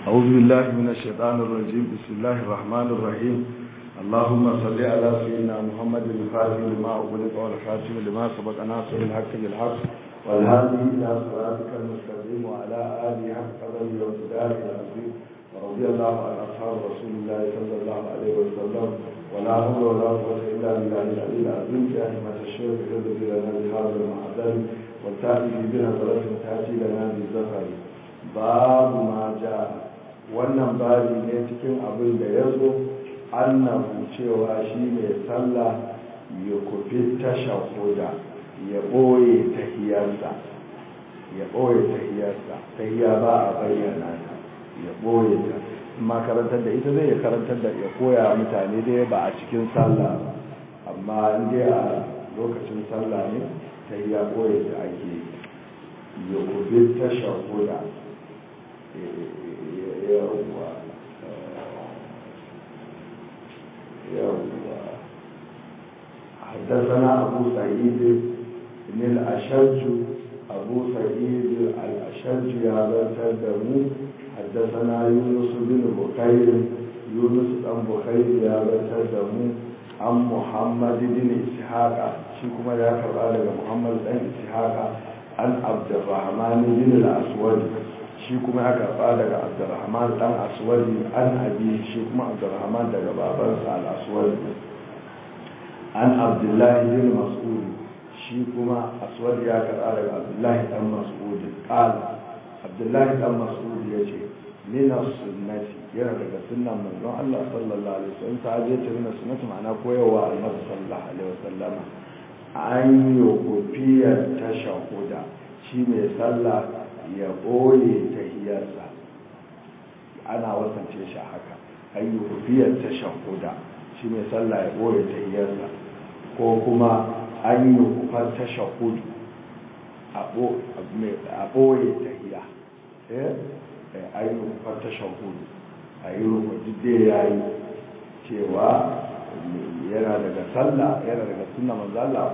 أعوذ بالله من الشيطان الرجيم بسم الله الرحمن الرحيم اللهم صل على سيدنا محمد الفاتح لما أغلق والخاتم لما سبق ناصر الحق بالحق والهادي إلى صراطك المستقيم وعلى آله حق قدره وامتداد العظيم ورضي الله عن أصحاب رسول الله صلى الله عليه وسلم ولا حول ولا قوة إلا بالله العلي العظيم يا أئمة الشيخ اهدوا لنا بهذا المعدل والتأتي بنا ثلاث تأتي لنا بالزفر باب ما جاء wannan babi ne cikin abin da ya zo annabu cewa shi mai sallah ya kufi tashahuda ya ɓoye tahiyarsa ya ɓoye tahiyarsa tahiya ba a bayyana ta ya ɓoye ta amma karantar da ita zai ya karantar da ya koya mutane dai ba a cikin sallah ba amma in dai a lokacin sallah ne tahiya ɓoye ta ake ya kufi tashahuda yawwa yawwa حدثنا أبو سعيد بن الأشج أبو سعيد الأشج يا بتدمو حدثنا يونس بن بخير يونس بن بخير يا بتدمو عن محمد بن إسحاق شكما يا كبار محمد بن إسحاق عن عبد الرحمن بن الأسود shi kuma ya karba daga abdurrahman dan aswadi an abi shi kuma abdurrahman daga babansa al-aswadi an abdullahi bin mas'ud shi kuma aswadi ya karba daga abdullahi dan mas'ud qala abdullahi dan mas'ud yace min as-sunnati yana daga sunnan manzon Allah sallallahu alaihi wasallam ta je ta nuna sunnati ma'ana koyarwa annabi sallallahu alaihi wasallam an yi kofiyar tashahuda shi mai sallah ya ɓoye ta hiyarsa ana wasance shi haka an yi rufiyar ta shahuda shi mai sallah ya ɓoye ta hiyarsa ko kuma an yi rufar ta shahudu a ɓoye ta hiya an yi rufar ta shahudu a yi rufar jide ya yi cewa yana daga sallah yana daga suna manzala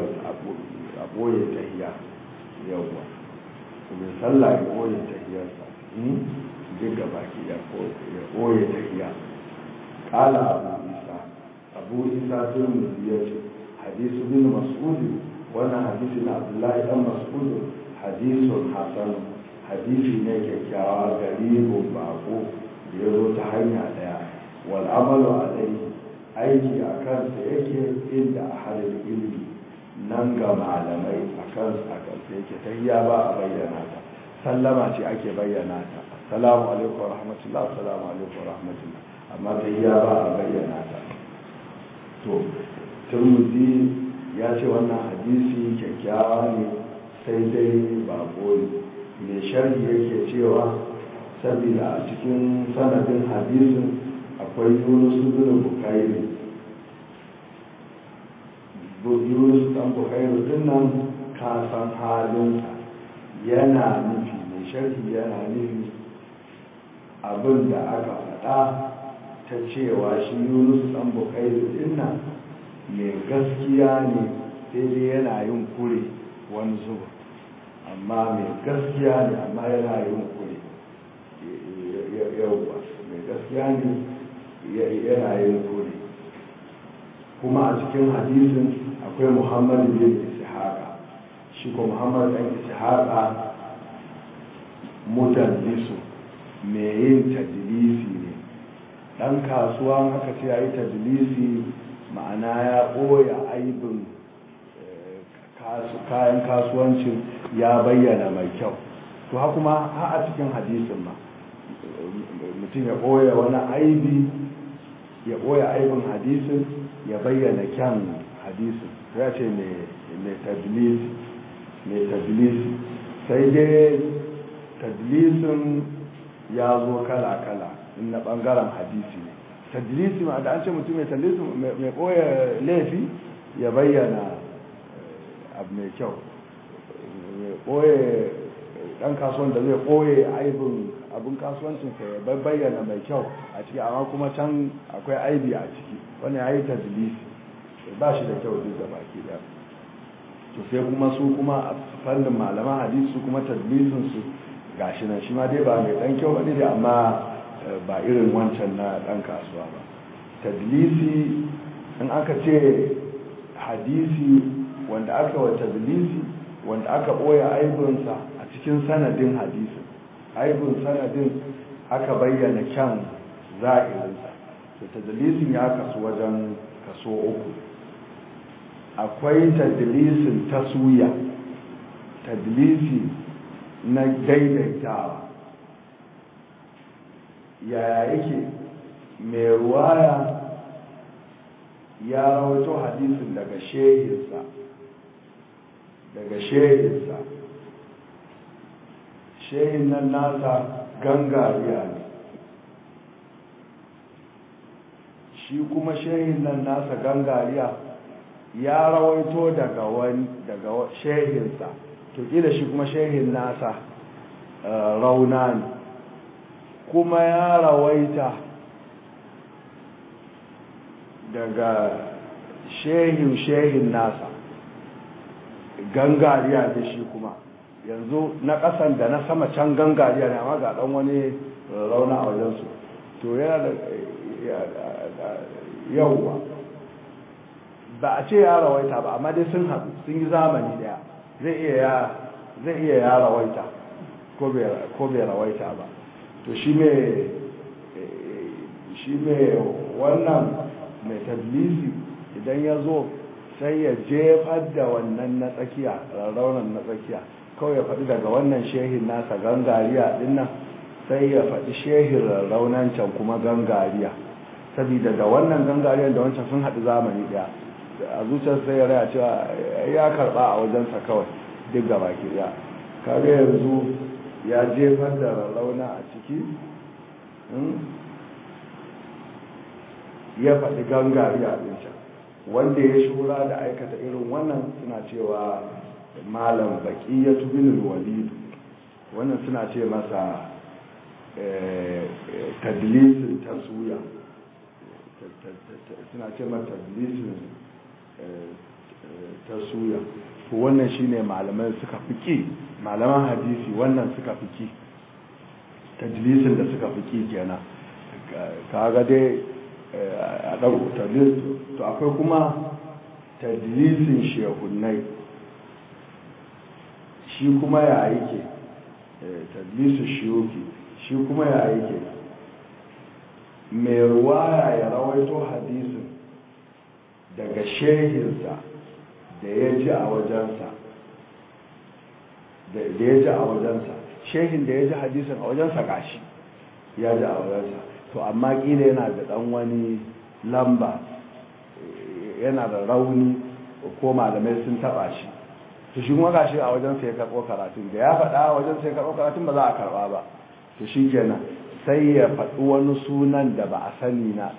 a ɓoye ta hiya yawwa mai sallah ya koye tahiyarsa duk gaba ki ya koye tahiya kala abu isa abu isa turmuzi ya ce hadisu bin mas'udi wannan hadisi na abdullahi dan mas'udi hadisun hasan hadisi ne kyakkyawa garibin bako da ya zo ta hanya daya wal amalu alaihi aiki a kansa yake inda a halin ilimi nan ga malamai a kansu a kansu yake tahiyya ba a bayyana ta sallama ce ake bayyana ta assalamu alaikum wa rahmatullah assalamu alaikum wa rahmatullah amma tahiyya ba a bayyana ta to turmuzi ya ce wannan hadisi kyakkyawa ne sai dai ba ne mai sharhi yake cewa saboda a cikin sanadin hadisin akwai yunus bin bukairi yunus dan bukairu din nan ka san halinsa yana nufi mai sharhi yana nufi abin da aka faɗa ta cewa shi yunus dan bukairu din nan mai gaskiya ne sai dai yana yin kure wani zuba amma mai gaskiya ne amma yana yin kure yauwa mai gaskiya ne yana yin kure kuma a cikin hadisin akwai muhammadu bin ishaqa shi ko muhammadu ɗan ishaqa mudallisu mai yin tadlisi ne ɗan kasuwa haka ce ya yi tadlisi ma'ana ya ɓoya aibin kayan kasuwancin ya bayyana mai kyau to ha kuma ha a cikin hadisin ma mutum ya ɓoya wani aibi ya ɓoya aibin hadisin ya bayyana kyan hadisin ya ce mai tadlisi sai dai tadlisin ya zo kala-kala na ɓangaren hadisi ne tadlisi ma da an ce mutum mai tadlisi mai ɓoye laifi ya bayyana abu mai kyau mai ɓoye ɗan kasuwan da zai ɓoye aibin abin kasuwancinsa ya bayyana mai kyau a ciki amma kuma can akwai aibi a ciki wani ya yi tadlisi ba shi da kyau duk da baki da to sai kuma su kuma a fannin malaman hadisi su kuma tadlisin su gashi nan shi ma dai ba mai dan kyau bane da amma ba irin wancan na dan kasuwa ba tadlisi in aka ce hadisi wanda aka wa tadlisi wanda aka boye aibinsa a cikin sanadin hadisin aibin sanadin aka bayyana kyan za'irinsa to tadlisin ya kasu wajen kaso uku akwai tadlisin taswiya tadlisi na daidaitawa yaya yake mai ruwaya ya rawaito hadisin daga shehinsa daga shehinsa shehin nan nasa gangariya ne shi kuma shehin nan nasa gangariya ya rawaito daga wani daga shehinsa to kila shi kuma shehin nasa rauna ne kuma ya rawaita daga shehin shehin nasa gangariya da shi kuma yanzu na ƙasan da na sama can gangariya ne amma ga ɗan wani rauna a wajensu to yana da yauwa ba a ce ya rawaita ba amma dai sun haɗu sun yi zamani daya zai iya ya rawaita ko bai rawaita ba to shi mai wannan mai tablisi idan ya zo sai ya jefar da wannan na tsakiya rarraunan na tsakiya kawai ya faɗi daga wannan shehin nasa gangariya dinnan sai ya faɗi shehin rarraunan can kuma gangariya saboda da wannan gangariyar da wancan sun haɗu zamani ɗaya a zuciyar sai ya raya cewa ya karɓa a wajensa kawai duk gaba ke ya kare yanzu ya jefar da rarrauna a ciki ya faɗi gangari a can wanda ya shura da aikata irin wannan suna cewa malam baki ya tubin walidu wannan suna ce masa tadlisin taswiya suna ce masa tadlisin taswiya to wannan shine malamai suka fiki malaman hadisi wannan suka fiki tadlisin da suka fiki kenan kaga dai a ɗau tadlis to akwai kuma tadlisin shehunai shi kuma ya yake tadlisin shiyoki shi kuma ya yake mai ruwaya ya rawaito hadisin daga shehinsa da ya ji a wajensa da ya ji a wajensa shehin da ya ji hadisin a wajensa gashi ya ji a wajensa to amma kila yana da dan wani lamba yana da rauni ko malamai sun taba shi to shi kuma gashi a wajensa ya karɓo karatun da ya faɗa a wajensa ya karɓo karatun ba za a karɓa ba to shi kenan sai ya faɗi wani sunan da ba a sani na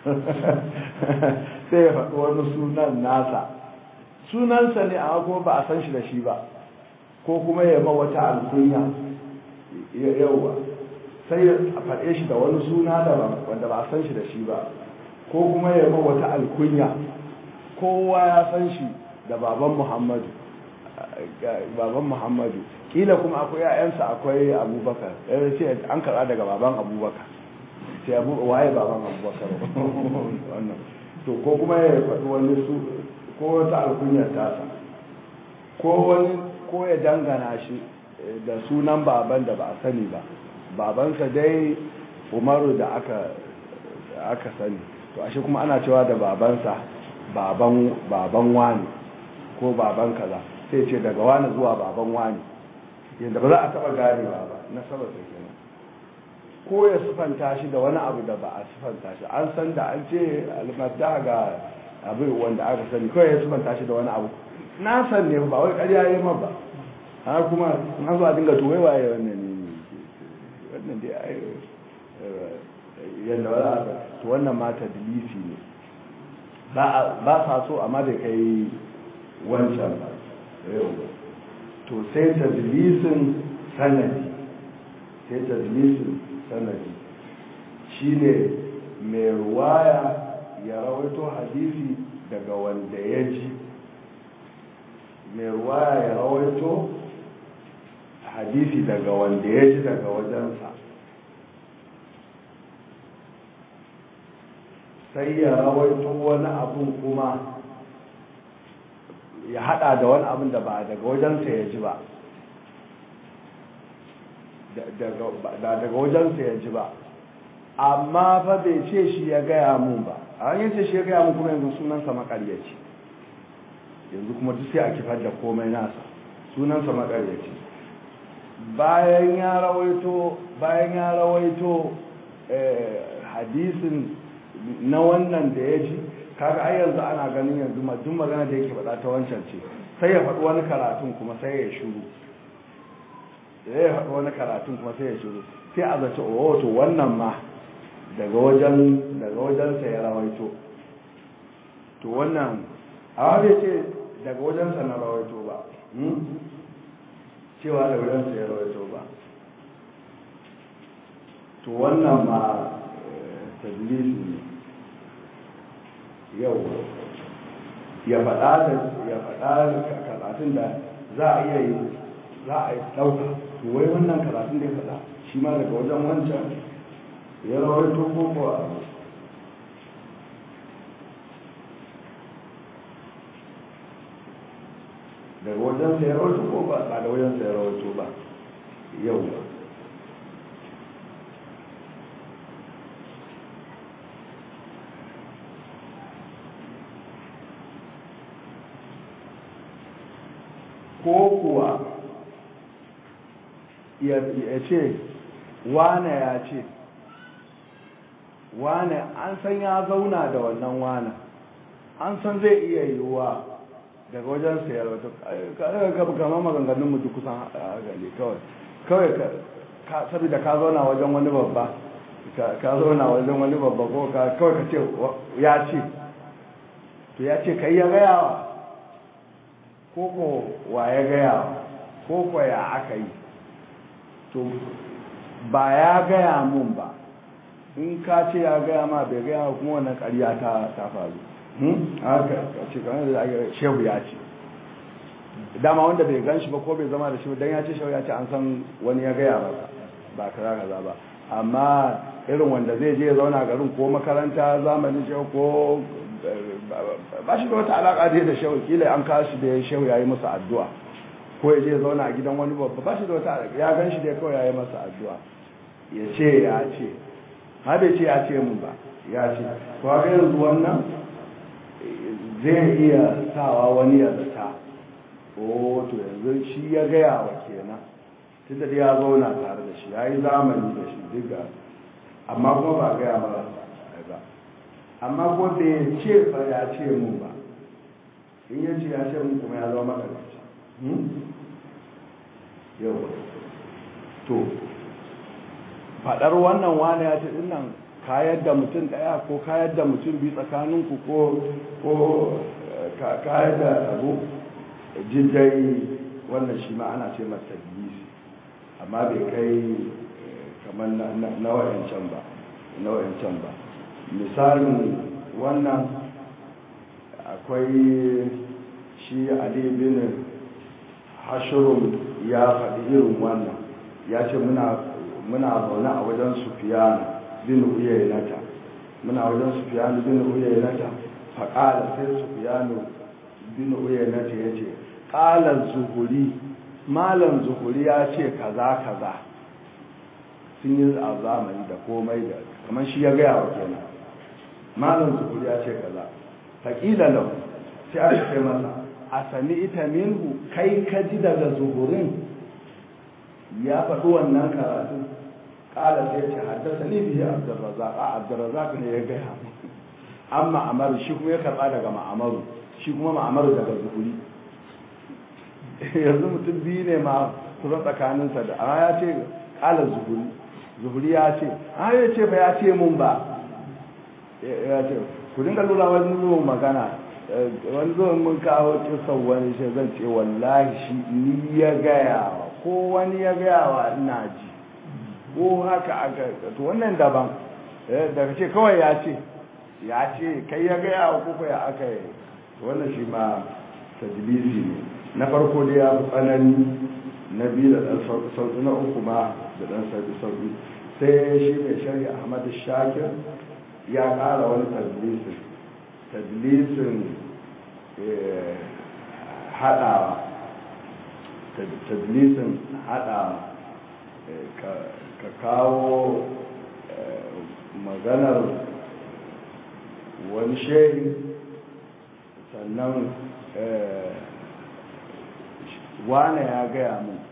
sai ya faɗi wani sunan nasa sunansa ne amma kuma ba a san shi da shi ba ko kuma ya ma wata alkunya yauwa sai ya faɗe shi da wani suna daban wanda ba a san shi da shi ba ko kuma ya ma wata alkunya kowa ya san shi da baban muhammadu baban muhammadu kila kuma akwai yayansa akwai abubakar ya ce an karɓa daga baban abubakar sai abu waye baban abubakar wannan to ko kuma ya faɗi wani su ko wata alkunyar tasa ko wani ko ya dangana shi da sunan baban da ba a sani ba babansa dai umaru da aka aka sani to ashe kuma ana cewa da babansa baban baban wani ko baban kaza sai ce daga wani zuwa baban wani yadda ba za a taba ganewa ba na saboda kenan ko ya sufanta shi da wani abu da ba a sufanta shi an san da an ce almadda ga abin wanda aka sani kawai ya sufanta shi da wani abu na san ne ba wai ƙarya yi ma ba har kuma an zo a dinga tuwai waye wannan ne wannan dai ai yadda wala to wannan ma tadlisi ne ba sa so amma bai kai wancan ba to sai tadlisin sanadi sai tadlisin sanadi shine mai ruwaya ya rawaito hadisi daga wanda ya ji mai ruwaya ya rawaito hadisi daga wanda ya ji daga wajensa sai ya rawaito wani abun kuma ya hada da wani abun da ba daga wajensa ya ji ba daga wajensa ya ji ba amma fa bai ce shi ya gaya mun ba a hanyar ce shi ya gaya mun kuma yanzu sunansa makaryaci yanzu kuma duk sai a kifar da komai nasa sunansa makaryaci bayan ya rawaito bayan ya rawaito hadisin na wannan da ya ji kaga ai yanzu ana ganin yanzu duk magana da yake faɗa ta wancan ce sai ya faɗi wani karatun kuma sai ya shuru sai ya faɗi wani karatun kuma sai ya shuru sai a zace o to wannan ma daga wajen daga wajensa ya rawaito to wannan a bai ce daga wajensa na rawaito ba cewa daga wajensa ya rawaito ba to wannan ma tadlisi ne yau ya faɗa da ya faɗa karatun da za a iya yi za a yi ɗauka to wai wannan karatun da ya faɗa shi ma daga wajen wancan ya rawaito ko kuwa daga wajen sa ya rawaito ko ba ba da wajen sa ya rawaito ba yau ba ko kuwa ya ce wane ya ce wane an san ya zauna da wannan wane an san zai iya yiwuwa daga wajen sayar wata kare kama maganganun mutu kusan gani kawai kawai saboda ka zauna wajen wani babba ka zauna wajen wani babba ko kawai ka ce ya ce to ya ce kai ya gayawa ko ko wa ya gayawa ko ko ya aka yi to ba ya gaya mun ba in ka ce ya gaya ma bai gaya kuma wannan ƙarya ta ta faru haka ce kamar da shehu ya ce dama wanda bai gan shi ba ko bai zama da shi ba dan ya ce shehu ya ce an san wani ya gaya masa ba kaza kaza ba amma irin wanda zai je ya zauna garin ko makaranta zamanin shehu ko ba shi da wata alaka da da shehu kila an kawo shi da shehu ya yi masa addu'a ko ya je zauna a gidan wani babba ba shi da wata ya gan shi da kawai ya yi masa addu'a ya ce ya ce ha bai ce ya ce mun ba ya ce to ga yanzu wannan zai iya sawa wani ya zata o to yanzu shi ya gaya wa kenan tunda da ya zauna tare da shi ya yi zamani da shi duka amma kuma ba gaya mara ba amma ko bai ce fa ya ce mun ba in ya ce ya ce mun kuma ya zama makaraci yau to faɗar wannan wani ya ce dinnan kayar da mutum ɗaya ko kayar da mutum biyu tsakaninku ko ko kayar da abu jiddai wannan shi ma ana ce masa tabbisi amma bai kai kamar na wayancan ba na wayancan ba misalin wannan akwai shi ali bin hashirun ya faɗi irin wannan ya ce muna zaune a wajen sufiyanu bin uyayenata muna wajen sufiyanu bin uyayenata faƙala sai sufiyanu bin uyayenata ya ce ƙalar zuhuri malam zuhuri ya ce kaza kaza sun yi a zamani da komai da kamar shi ya gaya wa kenan malam zuhuri ya ce kaza faƙila lau sai aka ce masa a sami ita minhu kai ka ji daga zuhurin ya faɗi wannan karatu ƙala sai ce haddasa ni biyu abdurrazak a abdurrazak ne ya gaya an ma'amaru shi kuma ya karɓa daga ma'amaru shi kuma ma'amaru daga zuhuri yanzu mutum biyu ne ma kusan tsakaninsa da amma ya ce ƙala zuhuri zuhuri ya ce a ya ce ba ya ce mun ba ya ce ku dinga lura wani zuwa magana wani zuwa mun kawo kisan wani shi zan ce wallahi shi ni ya gaya wa ko wani ya gaya wa ina ji ko haka aka to wannan daban daga ce kawai ya ce ya ce kai ya gaya wa kuka ya aka yi wannan shi ma tajlisi ne na farko dai ya fi tsanani na biyu da ɗan sauƙi na uku ma da ɗan sauƙi sauƙi sai shi mai shari'a ahmad shakir ya ƙara wani tadlisin tadlisin haɗawa tadlisin haɗawa ka kawo maganar wani shehi sannan wane ya gaya mun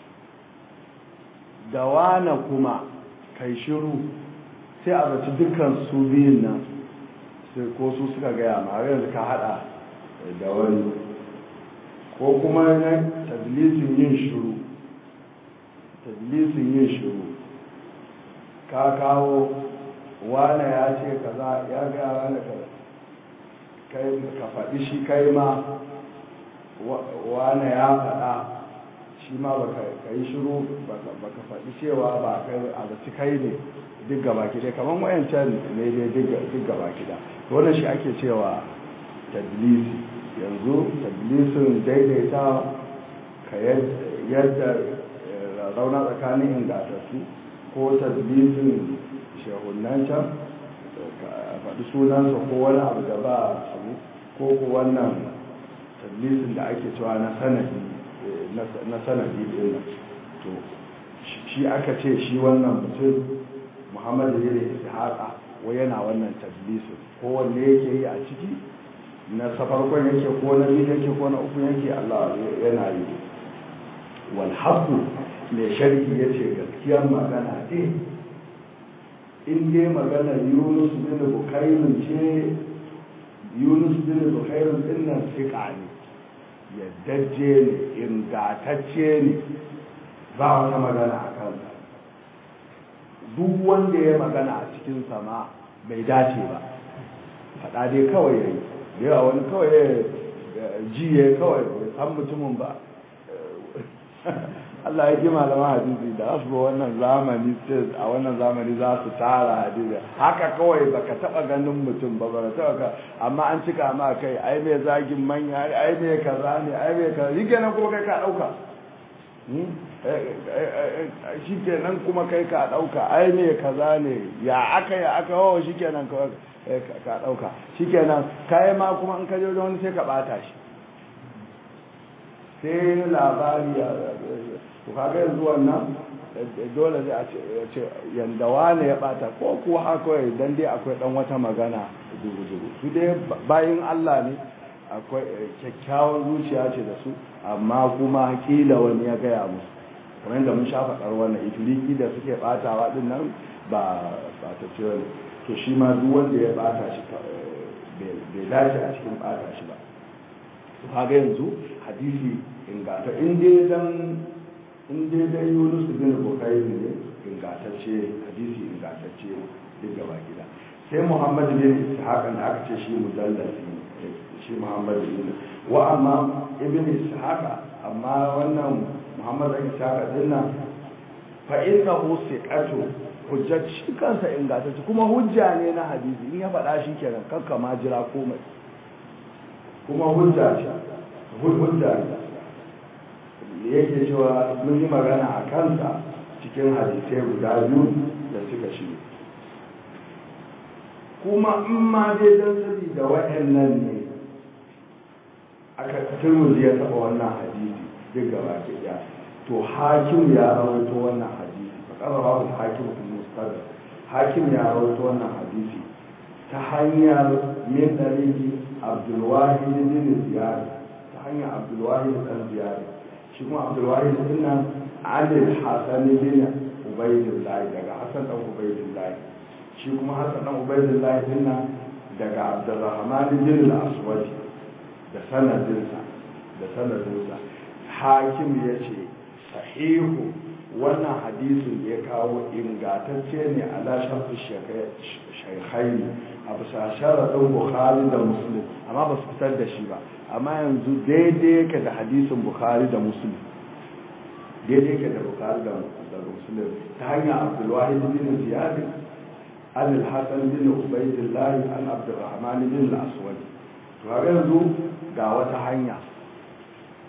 da wane kuma kai shiru sai a zaci dukkan su biyun nan sai ko su suka gaya ma yanzu ka hada da wani ko kuma na tadlisin yin shiru tadlisin yin shiru ka kawo wane ya ce kaza ya gaya wane kai ka faɗi shi kai ma wane ya faɗa shi ma ba ka yi shiru ba ka faɗi cewa ba kai a zaci kai ne duk gaba kida kamar wayancan ne dai duk gaba kida wannan shi ake cewa tadlisi yanzu tadlisin daidaita ka yadda rauna tsakanin ingatattu ko tadlisin shehunan can faɗi sunansa ko wani abu da ba su ko ko wannan tadlisin da ake cewa na sanadi na sanadi ɗin to shi aka ce shi wannan mutum muhammadu ne ishaqa ko yana wannan tadlisin ko wanne yake yi a ciki na safarkon yake ko na biyu yake ko na uku yake Allah yana yi wal haqu mai sharhi yace gaskiyar magana ce in dai magana Yunus bin Bukairin ce Yunus bin Bukairin din nan fiqa ne yaddajje ne ingatacce ne ba wata magana a kansa duk wanda ya magana a cikin sama bai dace ba faɗa dai kawai ya yi da yawa wani kawai ya jiye kawai bai san mutumin ba Allah ya ji malaman hadisi da su wannan zamani a wannan zamani za su tara hadisi haka kawai baka taba ganin mutum ba ba taba ka amma an cika ma kai ai mai zagin manya ai mai kaza ne ai mai kaza shi kenan kuma kai ka dauka shi kenan kuma kai ka dauka ai mai kaza ne ya aka ya aka wawa shi kenan ka dauka shi kenan kai ma kuma in ka je wani sai ka bata shi sai labari ya to kaga yanzu wannan dole zai a ce yanda wane ya bata ko kuwa haka dan dai akwai dan wata magana dugu-dugu su dai bayin Allah ne akwai kyakkyawar zuciya ce da su amma kuma kila wani ya gaya musu kamar yadda mun sha faɗar wannan itiriki da suke batawa din nan ba ba ta ce wani to shi ma duk wanda ya bata shi bai dace a cikin bata shi ba to kaga yanzu hadisi ingata in dai dan in dai dai Yunus bin Bukhari ne ingantacce hadisi ingantacce duk gaba gida sai Muhammad bin Ishaq da aka ce shi mudallasi shi Muhammad bin wa amma ibn Ishaq amma wannan Muhammad bin Ishaq din nan fa innahu siqatu hujjat shi kansa ingantacce kuma hujja ne na hadisi in ya faɗa shi kenan kakka ma jira komai kuma hujja ce hujja ne yake cewa mun yi magana a kansa cikin hadisai guda biyu da suka shi kuma in ma dai don sabi da waɗannan ne aka turmuzi ya taɓa wannan hadisi duk gaba ke ya to hakim ya rawaito wannan hadisi ba ƙasa babu hakim kun mustadar hakim ya rawaito wannan hadisi ta hanyar min ɗariki abdulwahid bin ziyar ta hanyar abdulwahid ɗan ziyar shi kuma abdulwahid din nan alil hasan bin ubaydillah daga hasan dan ubaydillah shi kuma hasan dan ubaydillah din nan daga abdurrahman bin al-aswad da sanadinsa da sanadinsa hakim yace sahihu wannan hadisin da ya kawo ingantacce ne ala shafi shaikhai a bisa sharaɗin bukhari da muslim amma ba su fitar da shi ba amma yanzu daidai yake da hadisin bukhari da muslim daidai yake da bukhari da muslim ta hanyar abdulwahid bin ziyad an al-hasan bin ubaydillah an abdurrahman bin al-aswad to har yanzu ga wata hanya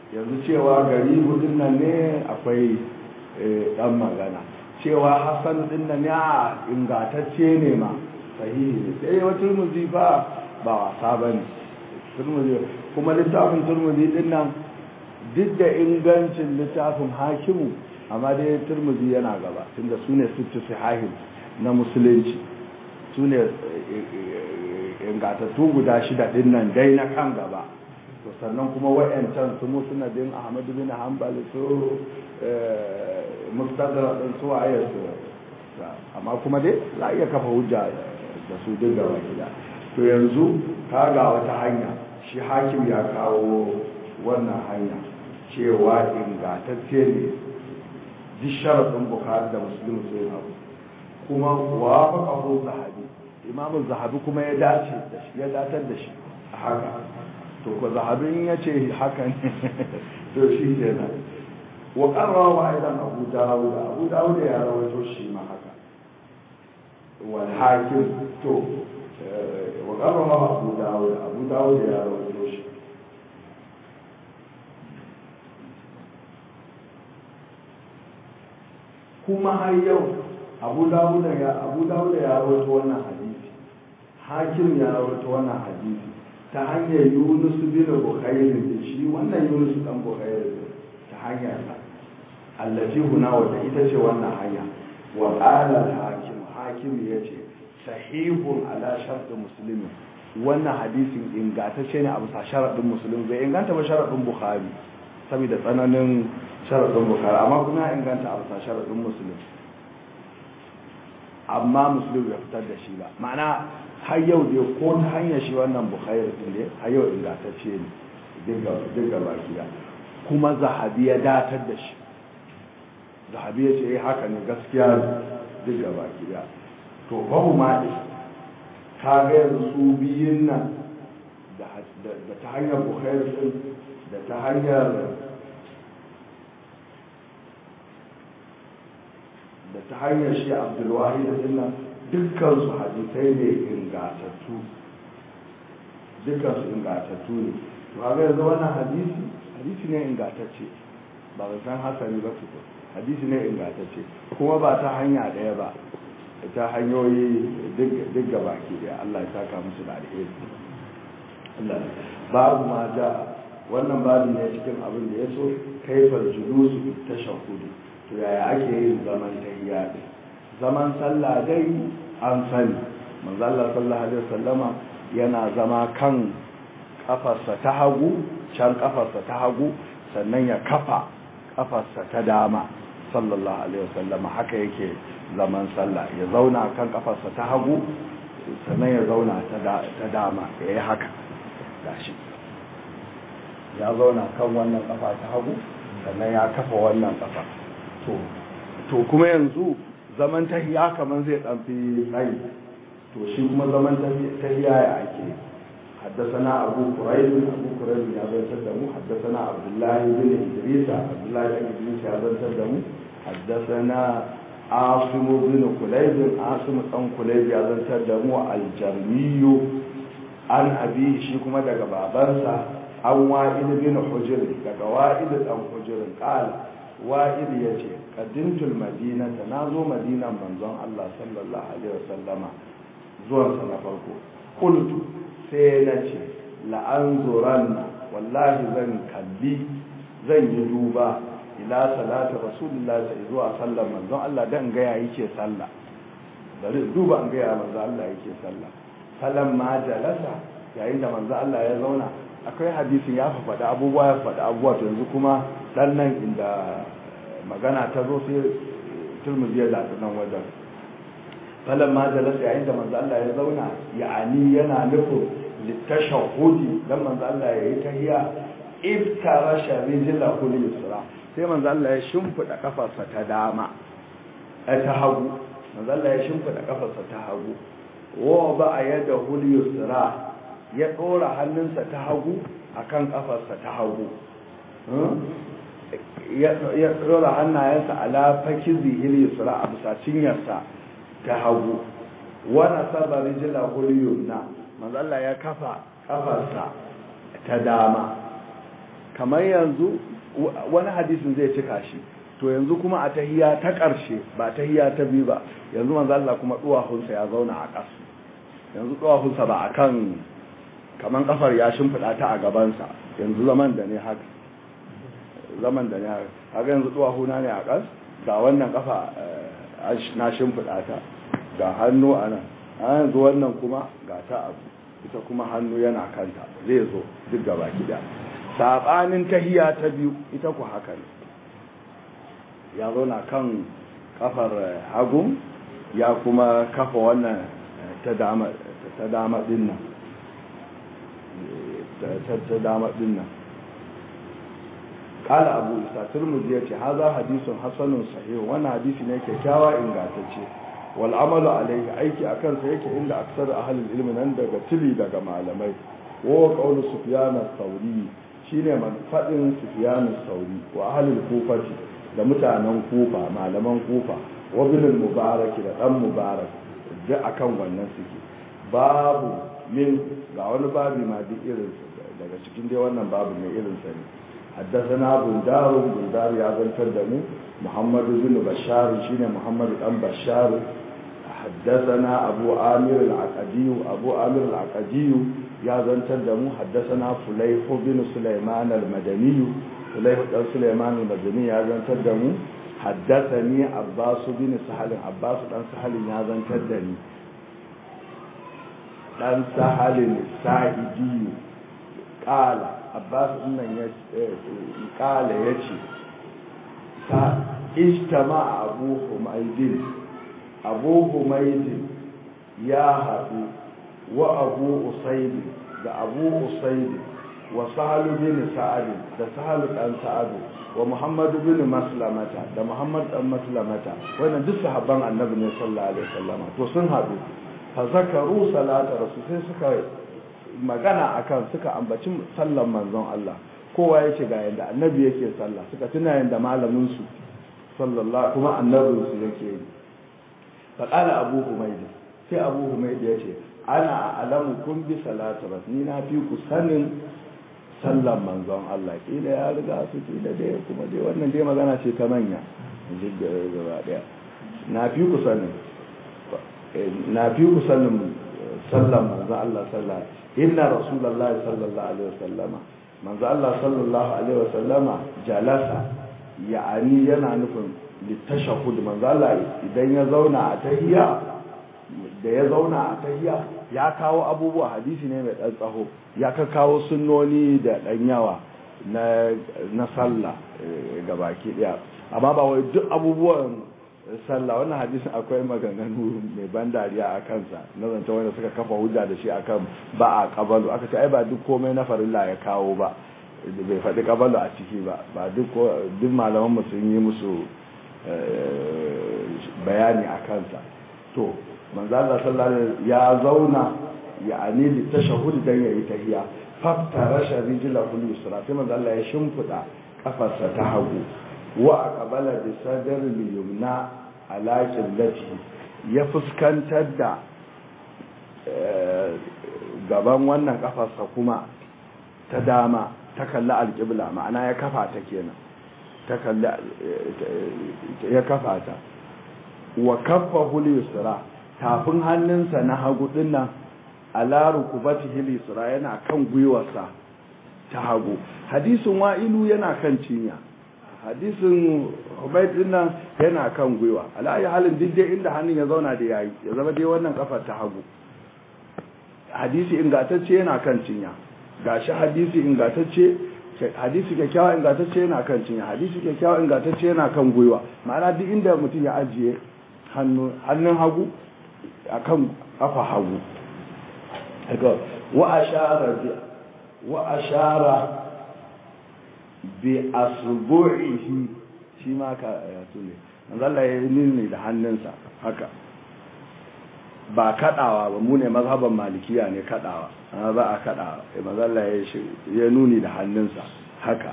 yanzu cewa garibu din nan ne akwai dan magana cewa hasan din nan ya ingantacce ne ma sahihi ne sai wa turmuzi ba ba wasa bane turmuzi kuma littafin turmuzi din nan duk da ingancin littafin hakimu amma dai turmuzi yana gaba tunda su ne sittu sahihin na musulunci su ne ingatattu guda shida din nan dai na kan gaba to sannan kuma wa'yancan su musnadin ahmadu bin hanbal su mustadrak din su waye su amma kuma dai za iya kafa hujja da su duk gaba gida to yanzu ka ga wata hanya shi hakim ya kawo wannan hanya cewa ingantacce ne duk sharaɗin bukari da musulmi sun abu kuma wa faƙahu zahabi imamun zahabi kuma ya dace da shi ya datar da shi a haka to ko zahabin ya ce haka ne to shi ke nan wa ƙarra wa aidan abu dawud abu dawud ya rawaito shi ma haka wal hakim to wa ƙarra wa abu dawud abu dawud ya rawaito shi kuma har yau abu dawud ya abu dawud ya rawaito wannan hadisi hakim ya rawaito wannan hadisi ta hanyar yunus bin bukhair da shi wannan yunus dan bukhair ta hanyar sa allati huna wata ita ce wannan hanya wa qala hakim hakim yace sahihun ala shart muslim wannan hadisin ingantacce ne a bisa sharadin muslim bai inganta ba sharadin bukhari saboda tsananin sharadin bukhari amma kuma ya inganta a bisa sharadin muslim amma muslim ya fitar da shi ba ma'ana har yau dai ko ta hanyar shi wannan bukhari din ne har yau ingantacce ne duk ga baki kuma zahabi ya datar da shi zahabi ya ce haka ne gaskiya duk ga baki to babu ma ka ga yanzu su biyun nan da ta hanyar bukhari din da ta hanyar da ta hanyar shi abdulwahi da dinnan dukkansu hadisai ne ingatattu dukkansu ingatattu ne to haka yanzu wannan hadisi hadisi ne ingatacce ba ba san hasani ba su hadisi ne ingatacce kuma ba ta hanya ɗaya ba ta hanyoyi duk gaba ke da Allah ya saka musu da alheri Allah babu ma ja wannan babu ne cikin abin da ya so kaifar julusu ta shahudu to yaya ake yin zaman tahiyya din zaman sallah dai an sani manzo Allah sallallahu alaihi wasallama yana zama kan kafarsa ta hagu can kafarsa ta hagu sannan ya kafa kafarsa ta dama sallallahu alaihi wasallama haka yake zaman sallah ya zauna kan kafarsa ta hagu sannan ya zauna ta dama ya yi haka gashi ya zauna kan wannan kafa ta hagu sannan ya kafa wannan kafa to kuma yanzu zaman tahiya kamar zai dan fi tsayi to shi kuma zaman tahiya ya ake حدثنا أبو كريب أبو كريب يا بن تدمو حدثنا عبد الله بن إدريس عبد الله بن إدريس يا بن تدمو حدثنا عاصم بن كليب عاصم بن كليب يا بن تدمو الجرمي عن أبيه شيكما دقى بابنسا عن وائل بن حجر دقى وائل بن حجر قال wa'id ya ce ƙaddintul madina ta na zo madinan manzon Allah sallallahu Alaihi wasallama zuwansa na farko kultu sai na ce la'anzuran na wallahi zan kalli zan yi duba ila salatu rasulullah sai zuwa sallar manzon Allah dan gaya yake sallah bari duba an gaya manzon Allah yake sallah salam ma jalasa yayin da manzon Allah ya zauna akwai hadisin ya faɗi abubuwa ya faɗi abubuwa to yanzu kuma dan nan inda magana ta zo sai turmuzi ya zaɓi nan wajen falon ma jalasa yayin da manzo Allah ya zauna ya'ani yana nufin litashahudi dan manzo Allah ya yi tahiyya iftara sharijila kul yusra sai manzo Allah ya shimfida kafarsa ta dama ta hagu manzo Allah ya shimfida kafarsa ta hagu wa ba yada hul yusra ya dora hannunsa ta hagu akan kafarsa ta hagu ya dora hannayensa ala fakizi hil yusra a bisa cinyarsa ta hagu wana saba rijila huliyunna manzo Allah ya kafa kafarsa ta dama kamar yanzu wani hadisin zai cika shi to yanzu kuma a tahiya ta ƙarshe ba tahiya ta biyu ba yanzu manzo Allah kuma duwahunsa ya zauna a ƙasa yanzu duwahunsa ba akan kaman kafar ya shimfida ta a gabansa yanzu zaman da ne haka zaman da ne haka haka yanzu duwahuna ne a ƙas ga wannan kafa na shimfida ta ga hannu a nan a yanzu wannan kuma ga ta abu ita kuma hannu yana kanta zai zo duk gaba gida sabanin tahiya ta biyu ita ku haka ne ya zauna kan kafar hagu ya kuma kafa wannan ta dama ta dama dinnan ta dama dinnan kala abu isa turmuzi ya ce haza hadisun hasanun sahih wannan hadisi ne kyakkyawa ingantacce wal amalu alaihi aiki akan sa yake inda aksar ahlul ilmi nan daga tili daga malamai wa qawlu sufyan as-sauri shine man fadin sufyan as-sauri wa ahlul kufati da mutanen kufa malaman kufa wa bilal mubarak da dan mubarak da akan wannan suke babu min ga wani babi ma duk irin daga cikin dai wannan babu mai irin sa ne حدثنا بندار بندار يا بن تدمو محمد بن بشار شين محمد بن بشار حدثنا أبو آمر العقدي أبو آمر العقدي يا بن تدمو حدثنا فليح بن سليمان المدني فليح بن سليمان المدني يا بن تدمو حدثني عباس بن سهل عباس بن سهل يا بن تدني dan sahalin sa'idi kala abbas nan ya kala ya ce ta ijtama abu humaydin abu humaydin ya haɗu wa abu usaid da abu usaid wa sahalu bin sa'ad da sahalu dan sa'ad wa muhammad bin maslamata da muhammad dan maslamata wannan duk sahabban annabi ne sallallahu alaihi wasallam to sun haɗu fa zakaru salata rasul sai suka magana akan suka ambaci sallan manzon Allah kowa yake ga yanda annabi yake sallah suka tuna yanda malamin su sallallahu kuma annabin su yake yi fa qala abu humayd sai abu humayd yace ana alamu kun bi salati rasul ni na fi ku sanin sallan manzon Allah kila ya riga su kila dai kuma dai wannan dai magana ce ta manya gaba daya na fi ku sanin na fi ku sanin sallan manzo Allah sallallahu inna rasulullahi sallallahu alaihi wasallama manzo Allah sallallahu alaihi wasallama jalasa ya'ani yana nufin litashahhud manzo Allah idan ya zauna a tahiyya da ya zauna a tahiyya ya kawo abubuwa hadisi ne mai dan tsaho ya ka kawo sunnoni da dan yawa na na sallah gabaki daya amma ba wai duk abubuwan sallah wannan hadisin akwai maganganu mai ban dariya a kansa na zanta wanda suka kafa hujja da shi akan ba a kabalu aka ce ai ba duk komai na farilla ya kawo ba bai faɗi kabalu a ciki ba ba duk duk malaman mu sun yi musu bayani a kansa to manzo Allah sallallahu alaihi ya zauna ya anili tashahhud dan yayi tahiyya faftara sharijila kul yusra sai manzo Allah ya shimfida kafarsa ta hagu wa aqbala bi sadr yumna ala qiblati ya fuskantar da gaban wannan kafarsa kuma ta dama ta kalli alqibla ma'ana ya kafa ta kenan ta kalli ya kafa ta wa kaffahu yusra tafin hannunsa na hagu dinnan ala rukubatihi yusra yana kan gwiwarsa ta hagu hadisin wa'ilu yana kan cinya hadisin Hubayd din nan yana kan gwiwa alayi halin duk dai inda hannun ya zauna da yayi ya zama dai wannan kafar ta hagu hadisi ingantacce yana kan cinya gashi hadisi ingantacce hadisi kyakkyawa ingantacce yana kan cinya hadisi kyakkyawa ingantacce yana kan gwiwa ma'ana duk inda mutum ya ajiye hannu hannun hagu akan kafa hagu wa ashara wa ashara bi asbu'ihi shi ma ka yatu ne manzalla ya yi nuni da hannunsa haka ba kadawa ba mu ne mazhaban malikiya ne kadawa amma ba a kadawa sai manzalla ya nuni da hannunsa haka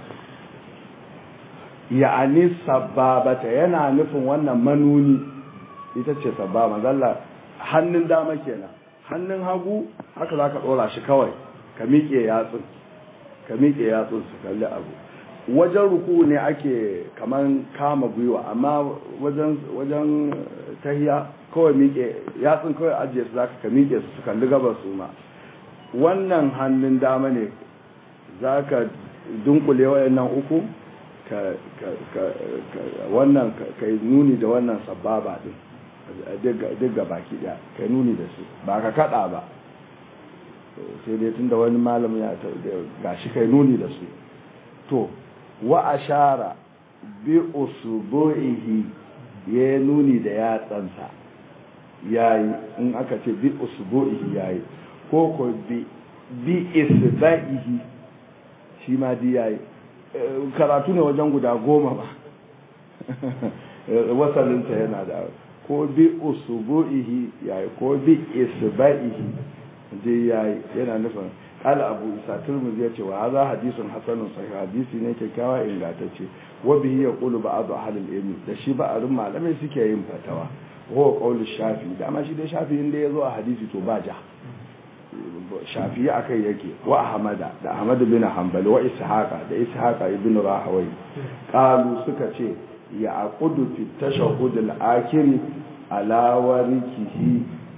ya'ani sababata yana nufin wannan manuni ita ce sabba manzalla hannun dama kenan hannun hagu haka za ka ɗora shi kawai ka miƙe yatsun ka miƙe yatsun su kalli abu wajen ruku ne ake kaman kama gwiwa amma wajen wajen tahiya kawai miƙe yatsun kawai ajiye su zaka ka miƙe su su kalli gabas su ma wannan hannun dama ne zaka dunkule wayannan uku ka ka wannan ka nuni da wannan sababa din duk ga baki daya ka nuni da su ba ka kada ba sai dai tunda wani malamin ya gashi kai nuni da su to wa ashara bi usbu'ihi ya nuni da yatsansa yayi in aka ce bi usbu'ihi yayi ko ko bi bi isba'ihi shi ma di yayi karatu ne wajen guda goma ba wasalinsa yana da ko bi usbu'ihi yayi ko bi isba'ihi dai yayi yana nufin qala abu isa turmuzi yace wa hadha hadithun hasanun sahih hadisi ne kyakkyawa ingantacce wa bihi yaqulu ba'd ahli al-ilm da shi ba'arin malamai suke yin fatawa wa qawlu shafi da ma shi dai shafi inda yazo a hadisi to ba ja shafi akai yake wa ahmada da ahmad bin hanbali wa ishaqa da ishaqa ibn rahawai qalu suka ce ya aqudu fi tashahhud al-akhir ala warikihi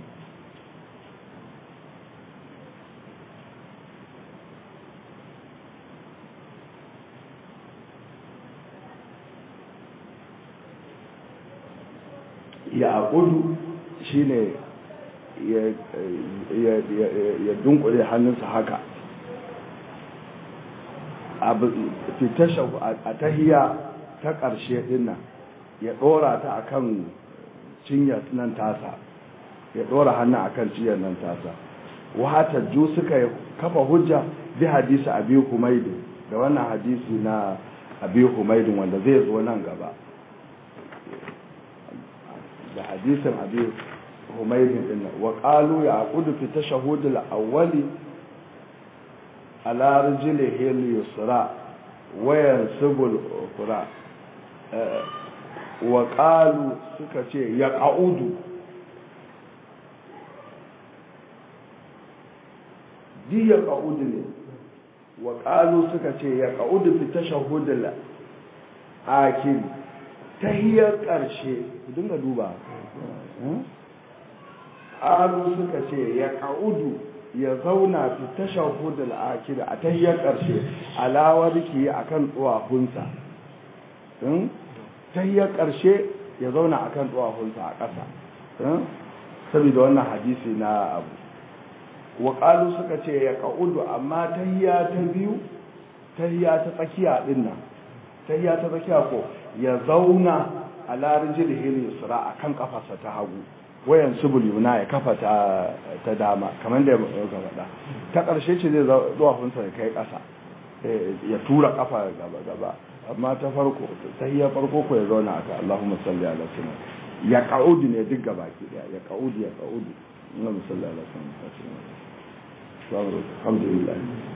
ya aqudu shine ya dunkule hannunsa haka a tahiya ta ƙarshe dinnan ya ɗora ta akan cinyar nan tasa ya ɗora hannun akan cinyar nan tasa wata ju suka kafa hujja bi hadisi abi humaidin da wannan hadisi na abi humaidin wanda zai zo nan gaba da hadisin abi humaydin din wa qalu yaqudu fi tashahhud al-awwal ala rijlihi al-yusra wa yansibu al-ukhra wa qalu suka ce ya qaudu di ya qaudu ne wa qalu suka ce ya qaudu fi tashahhud al-akhir tahiyar ƙarshe dinga duba ƙaru suka ce ya ƙa'udu ya zauna fi tashar hudul akida a tahiyar ƙarshe alawar ki a kan tsuwahunsa tahiyar ƙarshe ya zauna a kan tsuwahunsa a ƙasa saboda wannan hadisi na abu wa ƙalu suka ce ya ƙa'udu amma tahiya ta biyu tahiya ta tsakiya ɗin nan tahiya ta tsakiya ko ya zauna a larin jirgin yusra a kan kafarsa ta hagu wayan subul yuna ya kafa ta, ta dama kamar da ya faɗa ta ƙarshe ce zai zuwafinsa ya kai ƙasa ya tura kafa gaba gaba amma ta farko ta hiyar farko ko ya zauna aka Allahumma salli ala sunna ya ƙa'udu ne duk gaba ki daya ya ƙa'udu ya ƙa'udu Allahumma salli ala sunna alhamdulillah